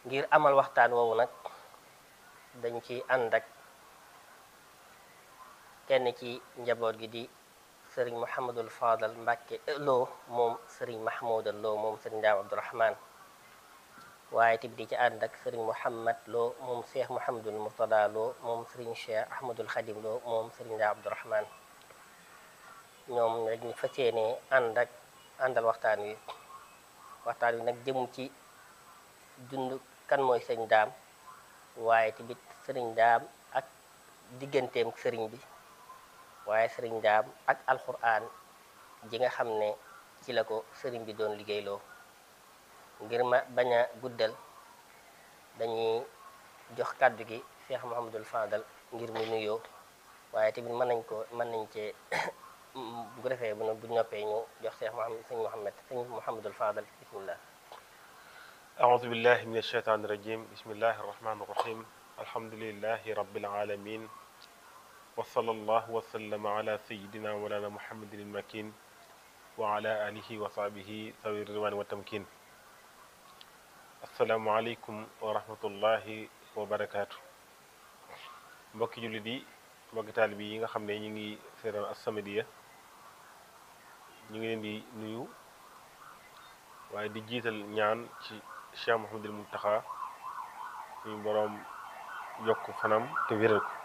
ngir amal waxtaan woowu nag dañ ci ànd ak kenn ci njaboot gi di sëriñ Mouhamadul Fadal Mbàkke Lo moom sëriñ Mahmoudal Lo moom sëriñ Daam Abdourahman waaye tamit di ci ànd ak sëriñ Mouhamad Lo moom Cheikh Mouhamadul Murtada Lo moom sëriñ Cheikh Ahmadul Khadim Lo moom sëriñ Daam Abdourahman ñoom rek ñu fas yéene ànd ak àndal waxtaan wi waxtaan wi nag jëm ci dund kan mooy sëriñ daam waaye tamit sëriñ daam ak digganteem sëriñ bi waaye sëriñ daam ak alxuraan ji nga xam ne ci la ko sëriñ bi doon liggéeyloo ngir ma bañ a guddal dañuy jox kàddu gi Cheikh Mouhamadul Fadal ngir mu nuyoo waaye tamit mën nañ ko mën nañ cee bu ko defee bu bu noppee ñu jox Cheikh Mouhamad sëñ Mouhamad sëñ Mouhamadul Fadal bismillah أعوذ بالله من الشيطان الرجيم بسم الله الرحمن الرحيم الحمد لله رب العالمين وصلى الله وسلم على سيدنا مولانا محمد المكين وعلى آله وصحبه ذوي الرضوان والتمكين السلام عليكم ورحمة الله وبركاته mbokki jullit yi mbokki taalibe yi nga xam ne ñu ngi seetaan As-Samadiyya ñu ngi leen di nuyu waaye di jiital ñaan ci Cheikh Mouhamadul Muntaxa suñu boroom yokk fanam te wéral ko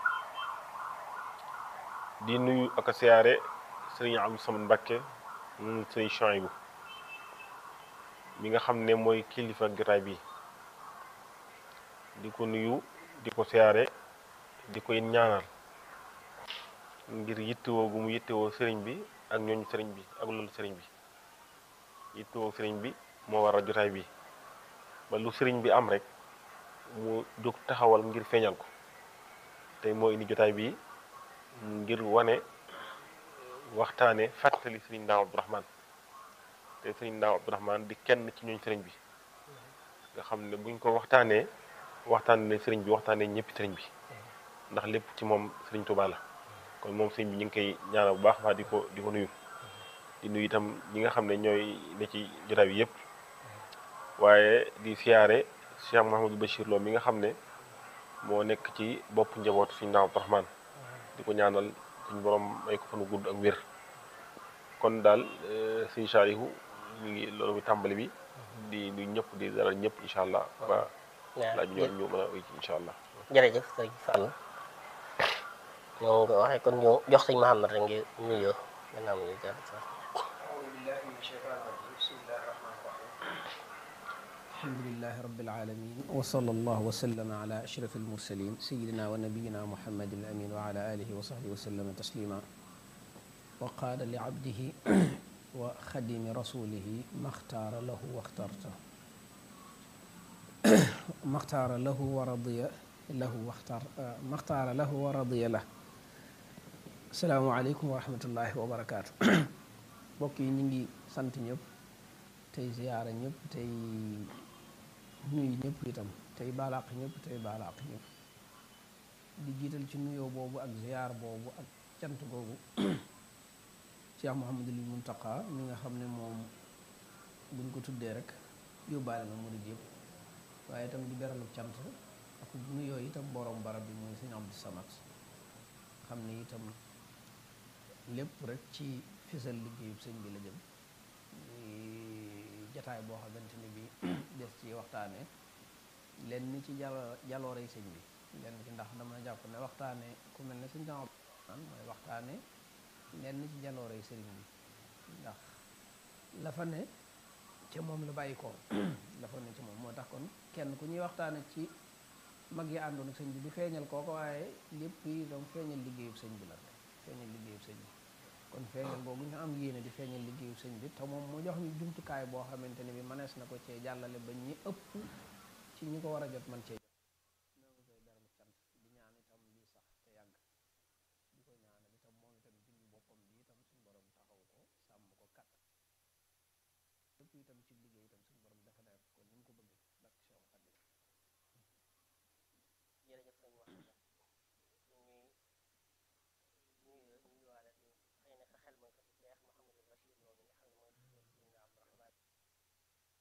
di nuyu ak a siyaare sëriñ Abdou Samad Mbakke moom sëriñ Chouaïbou mi nga xam ne mooy kilifa jotaay bi di ko nuyu di ko siyaare di koy ñaanal ngir yittewoo gu mu yittewoo sëriñ bi ak ñooñu sëriñ bi ak loolu sëriñ bi yittewoo sëriñ bi moo waral jotaay bi ba lu sëriñ bi am rek mu jóg taxawal ngir feeñal ko tey moo indi jotaay bi ngir wane waxtaane fàttali sëriñ Ndaam Abdourahman te sëriñ Ndaam Abdourahman di kenn ci ñooñ sëriñ bi nga xam ne buñ ko waxtaanee waxtaane sëriñ bi waxtaanee ñëppi sëriñ bi ndax lépp ci moom sëriñ Tuubaa la kon moom sëriñ bi ñu ngi koy ñaanal bu baax waa di ko di ko nuyu di nuyu itam ñi nga xam ne ñooy ne ci jotaay bi yëpp waaye di siyaare Cheikh Mouhamadou Bachir Lo mi nga xam ne moo nekk ci bopp njabootu suñu Ndaam Abdourahman di ko ñaanal suñu borom may ko fanu gudd ak wér kon daal suñu saalihu ñu ngi loolu muy tàmbali bi di nuyu ñëpp di dalal ñëpp incha allah ba laaj ñoo ñu mën a uy incha allah jërëjëf sëriñ Fall ñoo nga waxee kon ñu jox sëñ Mouhamad rek ngir nuyoo gannaaw ñu jàll sax alhamdulilahi rabbil alamin wa sallallahu wa sallama ala ashraf almursalin sayidina wa nabiyina muhammad alamin wa ala alihi wa sahbihi wa sallama taslima wa qaala li abdihi wa xadimi rasulihi maxtaara lahu waxtarta maxtaara lahu wa radiya lahu waxtar maxtaara lahu wa radiya lah asalaamu aleykum wa rahmatullahi wa barakaatu mbokk yi ñu ngi sant ñëpp tey ziyaara ñëpp tey nuyu ñëpp itam tey baalaq ñëpp tey baalaq ñëpp di jiital ci nuyoo boobu ak ziyaar boobu ak cant googu Cheikh Mouhamadul Muntaqa mi nga xam ne moom buñ ko tuddee rek yóbbaale na murid yëpp waaye itam di beralu cant ak nuyoo itam borom barab bi mooy sëñ Abdou Samad xam ne itam lépp rek ci fisal liggéeyub sëñ bi la jëm jataay boo xamante ni bi des ci waxtaane lenn ni ci jalo jaloorey sëñ bi lenn ci ndax dama jàpp ne waxtaane ku mel ne sëñ tam mooy waxtaane lenn ci jaloorey sëriñ bi ndax la fa ne ca moom la bàyyi ko la fa ne ca moom moo tax kon kenn ku ñuy waxtaane ci mag yi àndoon ak sëñ bi du feeñal kooko waaye lépp yi doom feeñal liggéeyub sëñ bi la feeñal liggéeyub sëñ bi kon feeñal boobu ñu am yéene di feeñal liggéeyu sëñ bi te moom mu jox ñu jumtukaay boo xamante ne bi mënees na ko cee jàllale ba ñi ëpp ci ñi ko war a jot man cee